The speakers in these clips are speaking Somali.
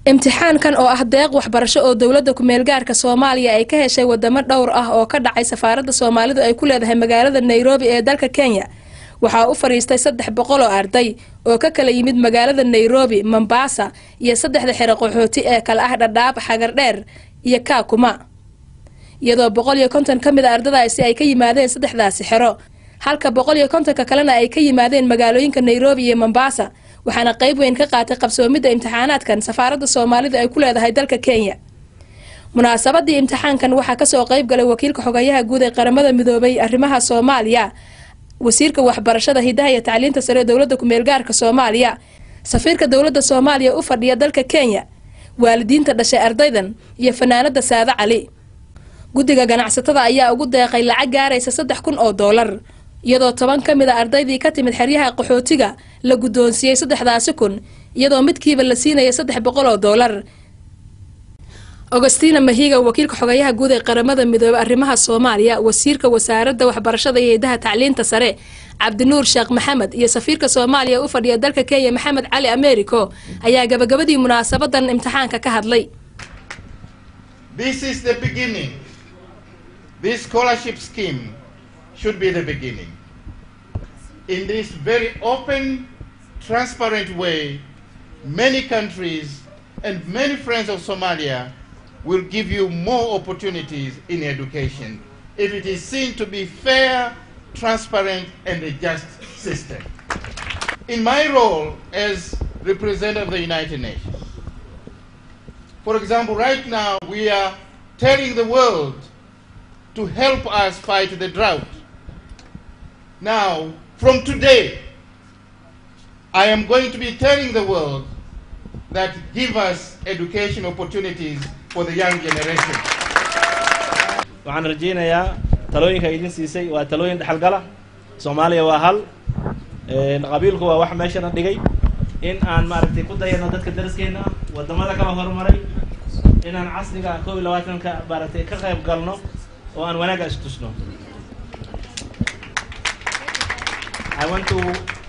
imtixaankan oo ah deeq waxbarasho oo dowladda ku-meelgaarka soomaaliya ay ka heshay wadamo dhowr ah oo ka dhacay safaaradda soomaalidu ay ku leedahay magaalada nairobi ee dalka kenya waxaa u fadhiistay saddex boqol oo arday oo ka kala yimid magaalada nairobi mombasa iyo saddexda xero qaxooti ee kale ah dhadhaab xagardheer iyo kaakuma iyadoo boqol iyo konton ka mid a ardadaasi ay ka yimaadeen saddexdaasi xero halka boqol iyo kontonka kalena ay ka yimaadeen magaalooyinka nairobi iyo mombasa waxaana qayb weyn ka qaatay qabsoomidda imtixaanaadkan safaaradda soomaalidu ay ku leedahay dalka kenya munaasabadii imtixaankan waxaa kasoo qayb galay wakiilka xogayaha guud ee qaramada midoobay arrimaha soomaaliya wasiirka waxbarashada hidaha iyo tacliinta sare ee dowladda ku-meelgaarka soomaaliya safiirka dowladda soomaaliya u fadhiya dalka kenya waalidiinta dhashay ardaydan iyo fanaanada saade cali guddiga ganacsatada ayaa ugu deeqay lacag gaaraysa saddex kun oo doolar iyadoo toban ka mid a ardaydii ka timid xeryaha qaxootiga la guddoonsiiyey saddexdaasi kun iyadoo midkiiba la siinaya saddex boqol oo doolar augustina mahiga wakiilka xogayaha guud ee qaramada midoobey arrimaha soomaaliya wasiirka wasaaradda waxbarashada iyo hidaha tacliinta sare cabdinuur sheekh maxamed iyo safiirka soomaaliya u fadhiya dalka kenya maxamed cali americo ayaa gabagabadii munaasabadan imtixaanka ka hadlay This scholarship scheme should be the beginning. In this very open, transparent way, many countries and many friends of Somalia will give you more opportunities in education if it is seen to be fair, transparent, and a just system. In my role as representative of the United Nations, for example, right now we are telling the world to help us fight the drought. Now, from today, I am going to be telling the world that give us education opportunities for the young generation. waxaan rajaynayaa talooyinka idin siisay waa talooyin dhexalgala soomaaliya waa hal qabiilku waa wax meeshana dhigay in aan maaragtay ku dayano dadka dariskeena wadamada kala horumaray inaan casriga koob iyo labaatanka maaragtay ka qayb galno oo aan wanaagga istusno I want to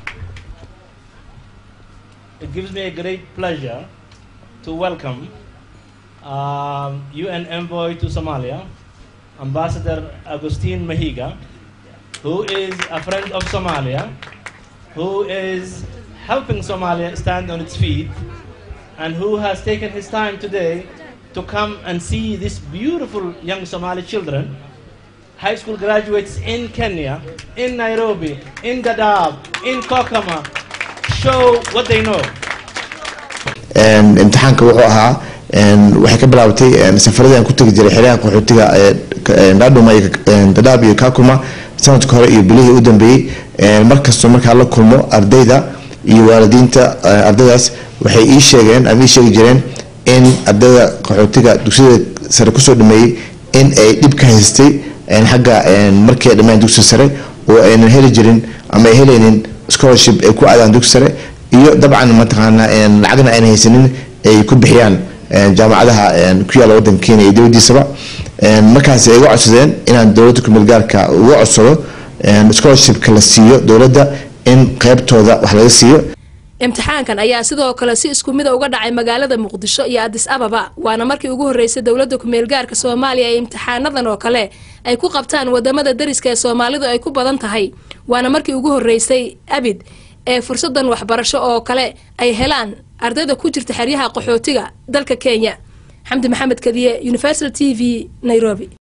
it gives me a great pleasure to welcome um, UN envoy to Somalia Ambassador Agustin Mahiga who is a friend of Somalia who is helping Somalia stand on its feet and who has taken his time today to come and see these beautiful young Somali children, high school graduates in Kenya, in Nairobi, in Dadaab, in Kokama, show what they know. imtixaanka wuxuu ahaa waxay ka bilaabatay safaradii aan ku tegi jiray xeryaha qaxootiga dhaadhuma iyo dadaab iyo kakuma sanadka hore iyo bilihii u dambeeyey markastoo markaa la kulmo ardayda iyo waalidiinta ardaydaas waxay ii sheegeen ama ii sheegi jireen in ardayda qaxootiga dugsiyada sare kusoo dhameeyey in ay dhib ka haystay xagga markii ay dhammaan dugsiga sare oo aynan heli jirin ama ay helaynin scholarship ay ku aadaan dugsi sare iyo dabcan mataqaana lacagna ayna haysanin ay ku bixiyaan jaamacadaha ku yaala wadanka kenya iyo dowladiisaba markaas ay uga codsadeen inaan dowladda kumeelgaarka uga codsado scholarshipka la siiyo dowladda in qeybtooda wax laga siiyo imtixaankan ayaa sidoo kale si isku mida uga dhacay magaalada muqdisho iyo adis ababa waana markii ugu horreysay dowladda ku-meelgaarka soomaaliya ee imtixaanadan oo kale ay ku qabtaan wadamada dariska ee soomaalidu ay ku badan tahay waana markii ugu horreysay abid ee fursadan waxbarasho oo kale ay helaan ardayda ku jirta xeryaha qaxootiga dalka kenya xamdi maxamed kadiye universal t v nairobi